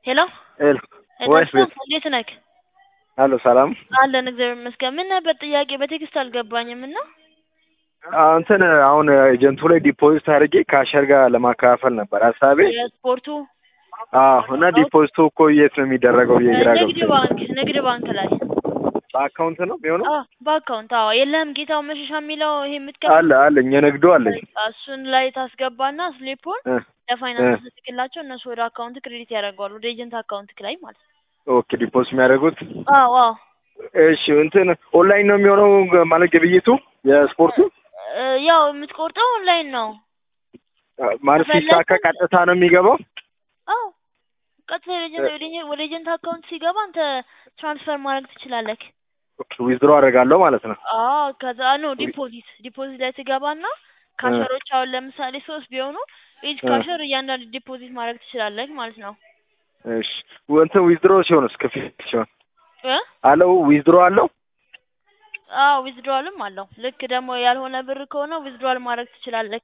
ሄሎ ሄሎ ወይስ ቤት እንዴት ነህ? አሎ ሰላም አለን እግዚአብሔር ይመስገን። ምን ነበር ጥያቄ? በቴክስት አልገባኝም እና አዎ፣ እንትን አሁን ኤጀንቱ ላይ ዲፖዚት አድርጌ ከአሸር ጋር ለማከፋፈል ነበር ሀሳቤ። የስፖርቱ አዎ እና ዲፖዚቱ እኮ የት ነው የሚደረገው? የግራ ንግድ ባንክ ንግድ ባንክ ላይ በአካውንት ነው የሚሆነው? አዎ፣ በአካውንት አዎ። የለህም ጌታው መሸሻ የሚለው ይሄ የምትከፍ አለ አለኝ፣ የንግዱ አለኝ። እሱን ላይ ታስገባና ስሊፑን እ ለፋይናንስ ስትልክላቸው እነሱ ወደ አካውንት ክሬዲት ያደርገዋል፣ ወደ ኤጀንት አካውንት ላይ ማለት ነው። ኦኬ ዲፖዚት የሚያደርጉት አዎ አዎ። እሺ እንትን ኦንላይን ነው የሚሆነው ማለት ግብይቱ የስፖርቱ እ ያው የምትቆርጠው ኦንላይን ነው። ማለት ሲሳካ ቀጥታ ነው የሚገባው? አዎ ቀጥታ ወደ ኤጀንት ወደ ኤጀንት- ወደ ኤጀንት አካውንት ሲገባ አንተ ትራንስፈር ማድረግ ትችላለህ። ኦኬ ዊዝድሮ አደርጋለሁ ማለት ነው። አዎ ከዛ ነው ዲፖዚት ዲፖዚት ላይ ትገባና ካሸሮች አሁን ለምሳሌ ሶስት ቢሆኑ ኢች እ ካሸር እያንዳንዱ ዲፖዚት ማድረግ ትችላለህ ማለት ነው። እሺ እንትን ዊዝድሮ ሲሆንስ ክፍያ ሲሆን እ አለው ዊዝድሮ አለው? አዎ ዊዝድሮዋልም አለው። ልክ ደግሞ ያልሆነ ብር ከሆነ ዊዝድሮዋል ማድረግ ትችላለህ።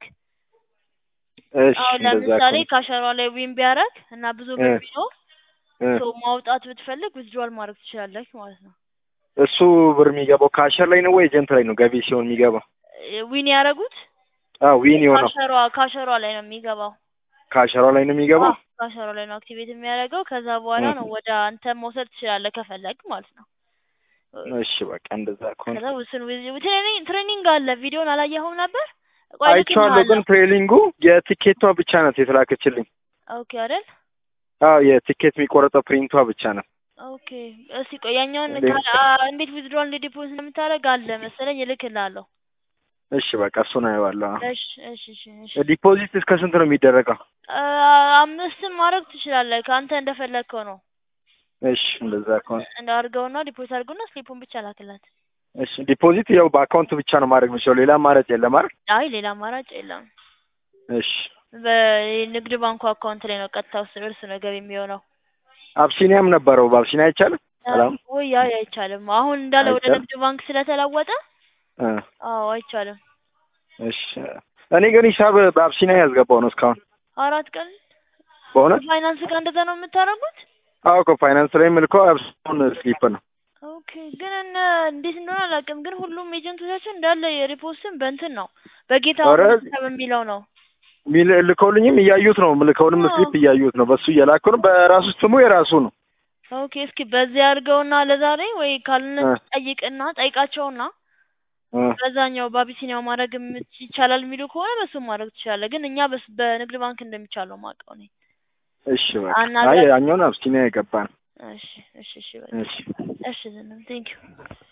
እሺ አሁን እንደዛ ለምሳሌ ከሆነ ካሸሯ ላይ ዊን ቢያደርግ እና ብዙ እ ብር ቢኖር እ ሰው ማውጣት ብትፈልግ ዊዝድሮዋል ማድረግ ትችላለህ ማለት ነው። እሱ ብር የሚገባው ካሸር ላይ ነው ወይ ኤጀንት ላይ ነው ገቢ ሲሆን የሚገባው? እ ዊን ያደረጉት አዎ ዊን የሆነው ካሸሯ ካሸሯ ላይ ነው የሚገባው። ካሸሯ ላይ ነው የሚገባው? አዎ ካሸሯ ላይ ነው አክቲቬት የሚያደርገው። ከዛ በኋላ እ ነው ወደ አንተ መውሰድ ትችላለህ ከፈለግ ማለት ነው። እሺ በቃ እንደዛ ከሆነ ከዛ ውስን ትሬኒንግ ትሬኒንግ አለ። ቪዲዮን አላየኸውም ነበር? ቆይ አይቼዋለሁ፣ ግን ልክልሃለሁ። ትሬኒንጉ የቲኬቷ ብቻ ናት የተላከችልኝ። ኦኬ አይደል? አዎ የቲኬት የሚቆረጠው ፕሪንቷ ብቻ ነው። ኦኬ እስቲ ቆይ ያኛውን እንዴት? ካል- አ- እንዴት ዊዝድሮዋል እንዴት ዲፖዚት እንደምታደርግ አለ መሰለኝ እልክልሃለሁ። እሺ በቃ እሱን አየዋለሁ። አዎ። እሺ እሺ እሺ እሺ ዲፖዚት እስከ ስንት ነው የሚደረገው? አ- አምስትም ማድረግ ትችላለህ። ከአንተ እንደፈለግከው ነው። እሺ እንደዛ ከሆነ እንዳርገውና ዲፖዚት አድርገውና ስሊፑን ብቻ ላክላት። እሺ ዲፖዚት ያው በአካውንት ብቻ ነው ማድረግ የምችለው፣ ሌላ አማራጭ የለም አይደል? አይ ሌላ አማራጭ የለም። እሺ በንግድ ባንኩ አካውንት ላይ ነው ቀጥታ ውስጥ እርስ ነው ገቢ የሚሆነው። አብሲኒያም ነበረው፣ በአብሲኒያ አይቻልም? ሰላም ወይ ያ አይቻልም። አሁን እንዳለ ወደ አይቻልም? ንግድ ባንክ ስለተለወጠ እ አዎ አይቻልም። እሺ እኔ ግን ሂሳብ በአብሲኒያ ያስገባው ነው እስካሁን አራት ቀን በእውነት ፋይናንስ ጋር እንደዛ ነው የምታደርጉት? አዎ እኮ ፋይናንስ ላይ የምልከው አብሲኒያውን ስሊፕ ነው። ኦኬ ግን እነ እንዴት እንደሆነ አላውቅም። ግን ሁሉም ኤጀንቶቻችን እንዳለ የሪፖስትን በእንትን ነው በጌታው ኧረ ሰብ የሚለው ነው። ሚል ልከውልኝም እያዩት ነው፣ ምልከውንም አዎ። ስሊፕ እያዩት ነው። በሱ እየላኩ ነው። በራሱ ስሙ የራሱ ነው። ኦኬ እስኪ በዚህ አድርገውና ለዛሬ ወይ ካልነ እ ጠይቅና ጠይቃቸውና እ በዛኛው በአቢሲኒያው ማድረግ የምት- ይቻላል የሚሉ ከሆነ በሱ ማድረግ ትችላለህ። ግን እኛ በስ በንግድ ባንክ እንደሚቻለው ማውቀው እኔ እሺ በቃ አይ አናግረን። ያኛውን አብሲኒያ የገባ ነው። እሺ እሺ እሺ በቃ እሺ እሺ ዘንም ቴንኪው